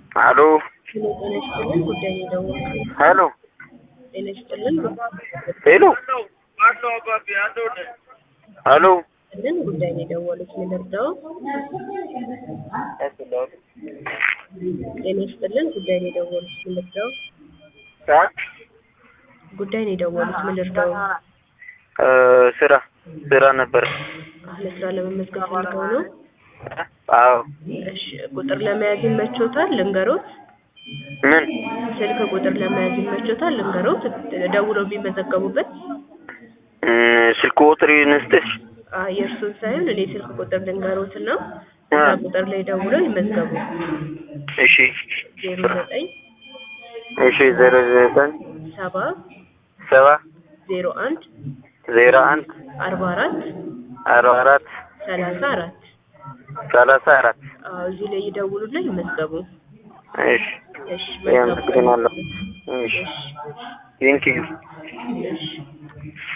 አሎ ሄሎ ጤና ይስጥልን ጉዳይ ነው የደወልኩት። ሄሎ ጤና ይስጥልን ሄሎ ሄሎ ልን ጉዳይ ነው የደወሉት ልንርዳው? ጤና ይስጥልን ጉዳይ ነው የደወሉት ልንርዳው? ጉዳይ ነው የደወሉት ልንርዳው? እ ስራ ስራ ነበር። ለስራ ለመመዝገብ ፈልገው ነው? አዎ እሺ ቁጥር ለመያዝ ይመቾታል ልንገሮት? ምን ስልክ ቁጥር ለመያዝ ይመቾታል ልንገሮት? ደውለው ቢመዘገቡበት? እ ስልክ ቁጥር ይንስጥሽ? አ የእርሱን ሳይሆን እኔ ስልክ ቁጥር ልንገሮት እና እዛ ቁጥር ላይ ደውለው ይመዝገቡ። እሺ ዜሮ ዘጠኝ እሺ ዜሮ ዘጠኝ ሰባ ሰባ ዜሮ አንድ ዜሮ አንድ አርባ አራት አርባ አራት ሰላሳ አራት ሰላሳ አራት አዎ እዚህ ላይ ይደውሉና ይመዝገቡ። እሺ እሺ መልካም ቀን። አመሰግናለሁ። እሺ ቴንኪዩ እሺ